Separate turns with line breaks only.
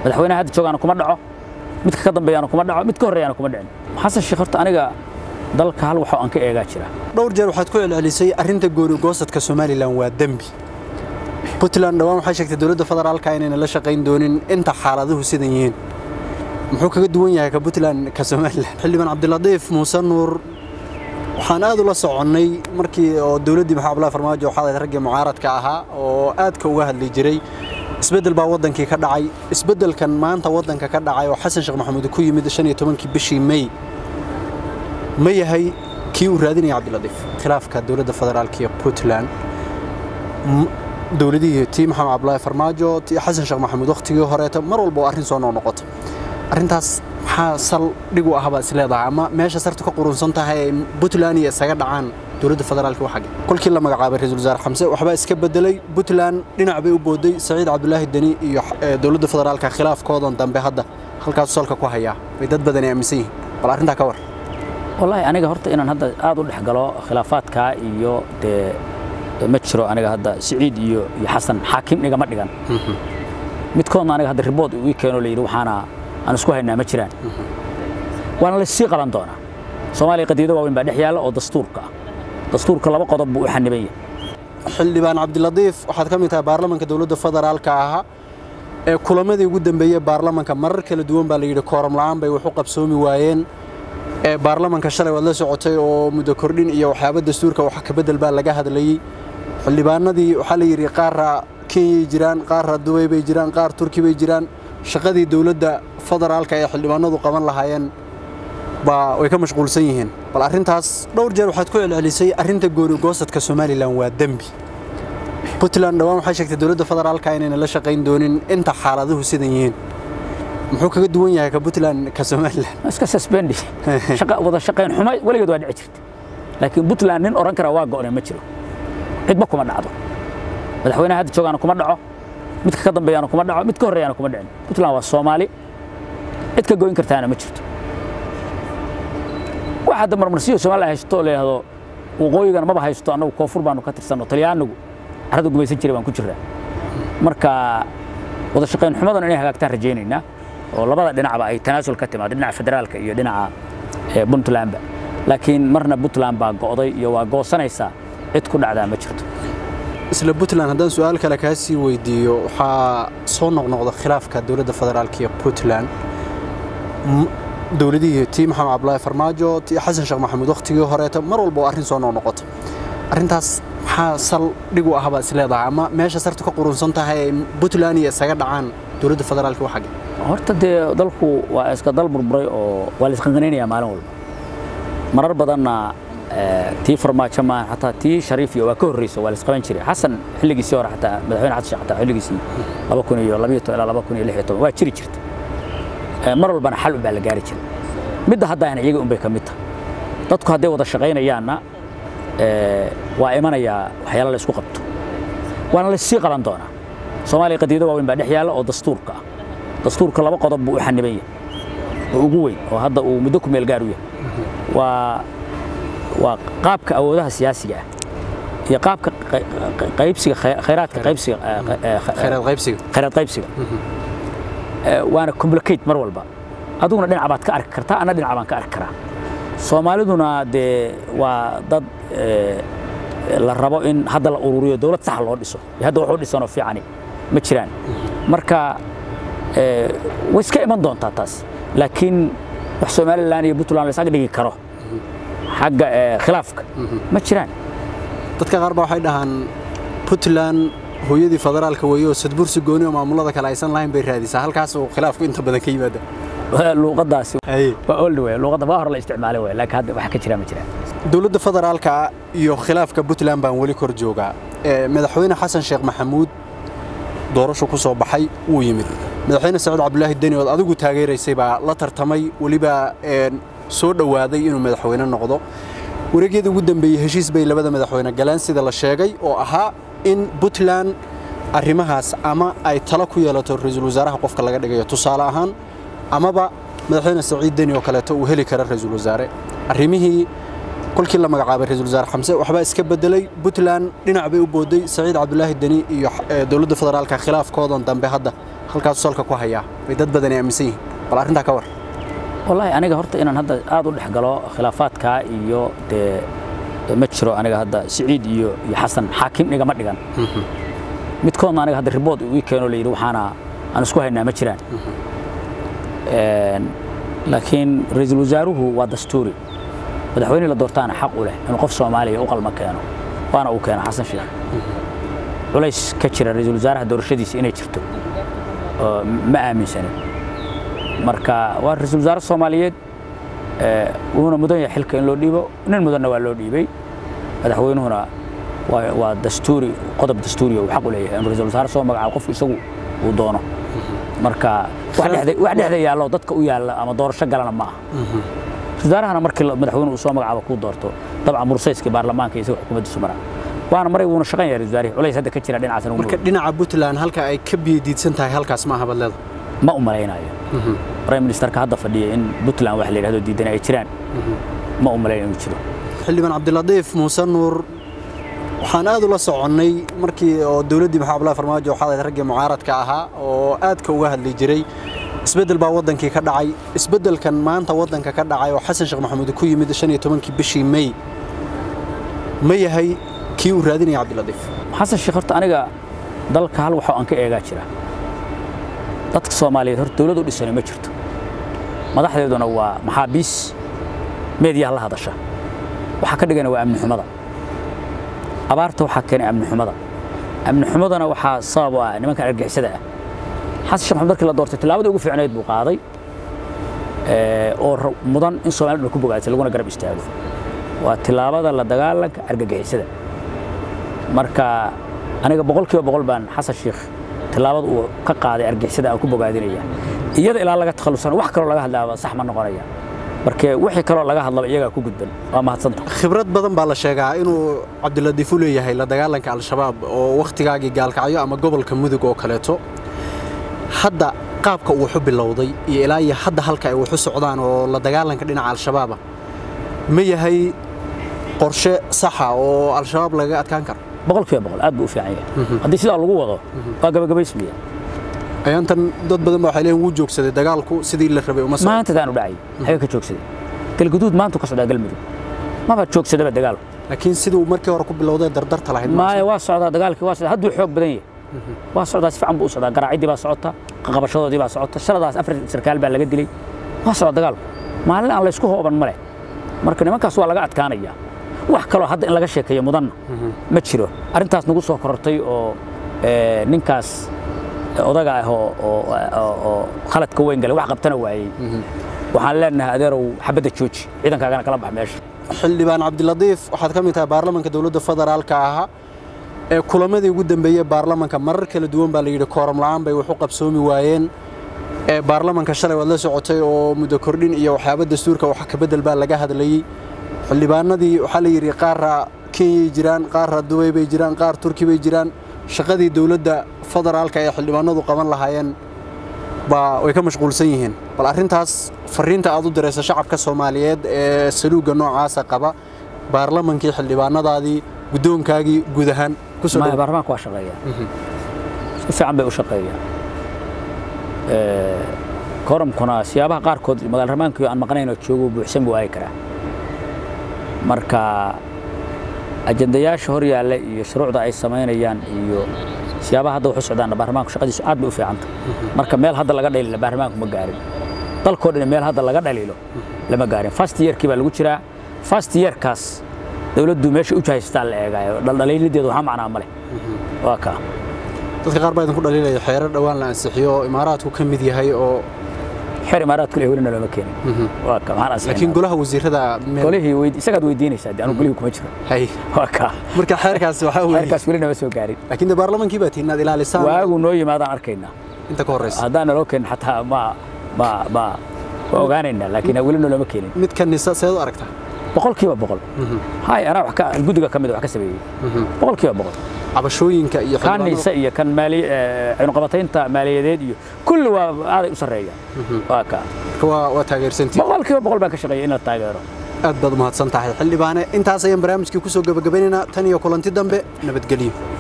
madaxweynaha hadda joogaana kuma dhaco midka ka dambeeyaana kuma dhaco mid ka horreeyaana kuma dhicin xasan sheekh horta aniga dalka hal waxoo aan ka eegaa jira
dhowr jeer waxaad ku celcelisay arrinta gooni goosadka somalilan waa dembi puntland dhawaan waxay sheegtay dowladda federaalka inayna la shaqayn doonin inta xaaladuhu sidan yihiin muxuu kaga duwan yahay ka puntland ka somalilan xildhibaan cabdiladiif muuse nuur waxaan aad ula soconnay markii oo dowladdii maxamed abdullahi farmaajo waxaa ahayd raggii mucaaradka ahaa oo aadka uga hadli jiray isbeddel baa waddankii ka dhacay isbeddelkan maanta waddanka ka dhacay oo xasan sheekh maxamuud ku yimid shan iyo tobankii bishii may ma yahay kii uu raadinaya cabdiladiif khilaafka dowladda federaalka iyo puntland dowladihii tii maxamed cabdullaahi farmaajo tii xasan sheekh maxamuud wakhtigii horeeta mar walba oo arrin soo noqnoqota arrintaas maxaa sal dhig u ah baad is leedahay ama meesha sartu ka qurunsan tahay ay puntland iyo isaga dhacaan dowladda federaalka waa xagge kolkii la magacaabay ra-iisul wasaare xamse waxbaa iska bedelay puntland dhinac bay u booday saciid cabdulaahi deni iyo dowladda federaalka khilaafkoodan dambe hadda halkaasu salka ku hayaa bay dad badani aaminsan yihiin bal arrintaa ka war
wallaahi aniga horta inaan hadda aad u dhex galo khilaafaadkaa iyo dee ma jiro aniga hadda siciid iyo iyo xasan xaakim igama dhigan midkoodna aniga hadda ribood ii keeno la yidhi waxaana aan isku haynaa ma jiraan waana la sii qaban doonaa soomaaliya qadiido waaweyn baa dhex yaalla oo dastuurka ah dastuurka laba qodob buu u xaniban yahay
xildhibaan cabdiladiif waxaad ka mid tahay baarlamanka dowladda federaalka ahaa ee kulamadii ugu dambeeyey baarlamanka marar kala duwan baa la yidhi kooram la'aan bay wax u qabsoomi waayeen ee baarlamanka shalay waad la socotay oo muddo kordhin iyo waxyaaba dastuurka wax ka beddel baa laga hadlayey xildhibaanadii waxaa la yidhi qaarra kenyay jiraan qaarra dubay bay jiraan qaar turki bay jiraan shaqadii dowladda federaalka ee xildhibaanadu qaban lahaayeen baa way ka mashquulsan yihiin bal arrintaas dhowr jeer waxaad ku celcelisay arrinta gooni goosadka somalilan waa dembi puntland dhawaan waxay sheegtay dowladda federaalka inayna la shaqayn doonin inta xaaladuhu sidan yihiin muxuu kaga duwan yahay ka puntland ka somalilan
iska susbendi wada shaqayn xumo weligeed waa dhici jirta laakiin puntland nin oran kara waa go'nay ma jiro cidba kuma dhacdo madaxweynaha hadda joogaana kuma dhaco midka ka dambeeyaana kuma dhaco mid ka horreeyaana kuma dhicin puntland waa soomaali cid ka goyn kartaana ma jirto waxa hadda marmarsiyo soomaaliya haysto la yidhaahdo waqooyigana maba haysto annagu koonfur baanu ka tirsanno talyaanigu carrada gumaysan jiray baan ku jirnaa marka wada shaqayn xumadan inay hagaagtaan rajaynaynaa oo labada dhinacba ay tanaasul ka timaado dhinaca federaalka iyo dhinaca puntlandba laakiin marna puntland baa go'day iyo waa goosanaysaa cid ku dhacdaa ma jirto
isla puntland haddaan su-aal kale kaa sii weydiiyo waxaa soo noqnoqda khilaafka dowladda federaalka iyo puntland dowladihii tii maxamed cabdullaahi farmaajo tii xasan sheekh maxamuud wakhtigii horeeta mar walba oo arrin soo noqnoqota arrintaas maxaa sal dhig u ah baad is leedahay ama meesha sartu ka qurunsan tahay ay puntland iyo isaga dhacaan dowladda federaalka waa xagge
horta dee dalku waa iska dal burburay oo waa la isqanqanaynayaa maalin walba marar badanna tii farmaajo maahan xataa tii shariif iyo waa ka horreysa waa la isqaban jiray xasan xilligiisii hore xataa madaxweyne xasan sheekh xataa xilligiisii laba kun iyo labayo toban ilaa laba kun iyo lix iyo toban waa jiri jirta mar walbana xal unbaa la gaari jiray midda haddana iyaga unbay ka mid tahay dadku hadday wada shaqaynayaanna waa imanayaa waxyaala la isku qabto waana la sii qaban doonaa soomaaliya qadiido waaweyn baa dhex yaalla oo dastuurka ah dastuurka laba qodob buu u xaniban yahay oo ugu weyn oo hadda uu muddo ku meel gaar u yahay waa waa qaabka awoodaha siyaasiga ah iyo qaabka qaybsiga khayraadka qaybsiga khayraad qaybsiga waana complicate mar walba adiguna dhinac baad ka arki kartaa anna dhinac baan ka arki karaa soomaaliduna dee waa dad la rabo in hadda la ururiyo dowlad sax loo dhiso hadda wax u dhisanoo fiicani ma jiraan marka way iska iman doontaa taas laakiin wax somalilan iyo puntland la isaga dhigi karo xagga khilaafka ma jiraan
dadka qaar baa waxay dhahaan puntland hooyadii federaalka weeye oo sadbursi gooni oo maamulada kale aysan lahayn bay raadisaa halkaas uu khilaafku inta badan ka yimaada
luuqadaasi waa old wey luuqadda waa hore la isticmaalay wey laakiin hadda wax ka jira ma jiraan
dowladda federaalka iyo khilaafka puntland baan weli kor joogaa madaxweyne xasan sheekh maxamuud doorashu ku soo baxay wuu yimid madaxweyne saciid cabdulaahi deni ood adigu taageeraysay baa la tartamay weliba soo dhowaaday inuu madaxweyne noqdo wareegyadii ugu dambeeyey heshiis bay labada madaxweyne galeen sida la sheegay oo ahaa in puntland arrimahaas ama ay talo ku yeelato ra-iisul wasaaraha qofka laga dhigayo tusaale ahaan amaba madaxweyne saciid deni oo kaleeto uu heli kara ra-iisul wasaare arrimihii kolkii la magacaabay ra-iisul wasaare xamse waxbaa iska bedelay puntland dhinac bay u booday saciid cabdulaahi deni iyo dowladda federaalka khilaafkoodan dambe hadda halkaasuu salka ku hayaa bay dad badani aaminsan yihiin bal arrintaa ka war
wallaahi aniga horta inaan hadda aad u dhex galo khilaafaadkaa iyo dee ma jiro aniga hadda siciid iyo iyo xasan xaakim igama dhigan midkoodna aniga hadda ribood ii keeno la yidhi waxaana aan isku haynaa ma jiraan laakiin ra-iisul wasaaruhu waa dastuuri madaxweyne la doortaana xaq u leh inuu qof soomaaliya u qalma keeno waana uu keeno xasan sheekh culays ka jira ra-iisul wasaaraha doorashadiisa inay jirto ma aaminsanin marka waa ra-iisul wasaare soomaaliyeed wuuna mudan yahay xilka in loo dhiibo nin mudanna waa loo dhiibay madaxweynuhuna waa dastuuri qodob dastuuriya uu xaq u leeyahay inuu ra-iisul wasaare soo magacaabo qofku isagu uu doono marka wax dhexda yaallo dadka u yaalla ama doorasho galana ma aha wasaarahana markii madaxweyne uu soo magacaabo kuu doorto dabcan mursayskii baarlamaanka isaga xukuumaddiisu maraa waana maray wuuna shaqan yahay wasaarihi culays hadda ka jira dhinacaas
marka dhinaca puntland halka ay ka biyadiidsan tahay halkaas ma aha badleeda
ma u malaynayo prime ministerka hadda fadhiya in puntland wax la yidhahdo diidan ay jiraan ma u malaynayo inuu jiro
xildhibaan cabdilatiif muuse nuur waxaan aad ula soconnay markii oo dowladdii maxamed abdullahi farmaajo waxaa raggii mucaaradka ahaa oo aadka uga hadli jiray isbeddel baa waddankii ka dhacay isbeddelkan maanta waddanka ka dhacay oo xasan sheekh maxamuud ku yimid shan iyo tobankii bishii may ma yahay kii uu raadinaya cabdilatiif
xasan sheekh horta aniga dalka hal waxoo aan ka eegaa jira dadka soomaaliyeed horta dowlad u dhisani ma jirto madaxdeeduna waa maxaabiis meediyaha la hadasha waxaa ka dhigana waa amni xumada abaarta waxaa keenay amni xumada amni xumadana waxaa sabab u ah nimanka argixisada ah xasan sheekh maxamed markii la doortay tillaabadii ugu fiicnayd buu qaaday oo mudan in Soomaaliya dhan ku bogaatay laguna garab istaago waa tillaabada la dagaalanka argagixisada marka aniga boqolkiiba boqol baan xasan sheekh tillaabada uu ka qaaday argixisada aan ku bogaadinaya iyada ilaa laga takhalusana wax kaloo laga hadlaaba sax ma noqonaya marka wixii kaloo laga hadlaba iyagaa ku gudban waa mahadsanta
khibrad badan baa la sheegaa inuu cabdilatiif u leeyahay la dagaalanka al-shabaab oo wakhtigaagii gaalkacyo ama gobolka mudug oo kaleeto hadda qaabka uu wuxu bilowday iyo ilaa iyo hadda halka ay wuxu socdaan oo la dagaalanka dhinaca al-shabaaba ma yahay qorshe saxa oo al-shabaab lagaga adkaan karo
boqolkiiba boqol aad buu u fiican yahay haddii sidaa lagu wado waa gabagabaysmaya
ayaantan dad badan baa waxay leeyihin wuu joogsaday dagaalku sidii la rabay uma
maanta taanu dhacay xaga ka joogsaday galguduud maanta ka socdaa galmudug maba joogsadaba dagaalku
laakiin siduu markii hore ku bilowday dardarta lahayd
maaya waa socdaa dagaalkii waa socdaa hadduu xoog badan yahay waa socdaa si fiican buu u socdaa garaacidii baa socota qaqabashadoodii baa socota shaladaas afar sarkaal baa laga dilay waa socda dagaalku maalin aan laysku hooban ma leh marka nimankaas waa laga adkaanaya wax kaloo hadda in laga sheekeeyo mudanna ma jiro arrintaas nagu soo korortay oo ninkaas odaga ah oo khaladka weyn galay wax qabtana waayey waxaan leenahay adeerow xabadda jooji ciidankaagana kala bax meesha
xildhibaan cabdilatiif waxaad ka mid tahay baarlamanka dowladda federaalka ahaa ee kulamadii ugu dambeeyey baarlamanka marar kala duwan baa la yidhi kooram la'aan bay wax u qabsoomi waayeen ee baarlamanka shalay waad la socotay oo muddo kordhin iyo waxyaaba dastuurka wax ka beddel baa laga hadlayey xildhibaanadii waxaa la yidhi qaarra kenyay jiraan qaarra dubay bay jiraan qaar turki bay jiraan shaqadii dowladda federaalka ee xildhibaanadu qaban lahaayeen baa way ka mashquulsan yihiin bal arrintaas fariinta aad u diraysa shacabka soomaaliyeed ee saluugga noocaasa qaba baarlamankii xildhibaanadaadii guddoonkaagii guud ahaan
baarlamaanka waa shaqeeyaa si fiican bay u shaqeeyaa koramkuna siyaabaha qaarkood magaal ramaankii aan maqnayn oo joogo buuxsan buu aagi karaa marka ajandayaasha hor yaalla iyo shuruucda ay samaynayaan iyo siyaabaha hadda wax u socdaan baarlamaanku shaqadiisu aad bay u fiicanta marka meel hadda laga dhaliilo baarlamaanku ma gaarin dalkoo dhan meel hadda laga dhaliilo lama gaarin fast yearkii baa lagu jiraa fast yearkaas dowladdu meesha u jahaystaa la eegaayo dhaldhaliilideedu waxaa macnaa ma leh waa kaa
dadka qaar baa idinku dhaliilaya xeerar dhowaan la ansixiyo imaaraadku ka mid yahay oo
xeer imaaraadku leh welina looma keenin waa ka maxaan ansixin
laakiin golaha wasiirada
golihii weyd isagaad weydiinaysaa dee anu golihii kuma jiro
hay
waa kaa
marka xeerkaas waxaa weeye
xeerkaas weli nama soo gaarin
laakiin de baarlamankii baa tihiin inaad ilaalisaan
waagu noo yimaadaan arkaynaa
inta ka horreysa
haddaan naloo keenin xataa ma ma ma waa ogaanaynaa laakiin weli noloma keenin
mid kanisa seed u aragtaa
boqolkiiba boqol hay anaa wax ka guddiga ka mid wax ka sameeyey boqolkiiba boqol
cabashooyinka iyo
kaanisa iyo kan maali cunuqabataynta maaliyadeed iyo kulli waa aaday u sarreeyaan waa kaa
waa waa taageersantii
boqolkiiba boqol baan ka shaqeeyay in la taageero
aad baad umahadsan tahay xildhibaane intaas ayaan barnaamijkii ku soo gabagabaynaynaa tan iyo kulanti dambe nabadgelyo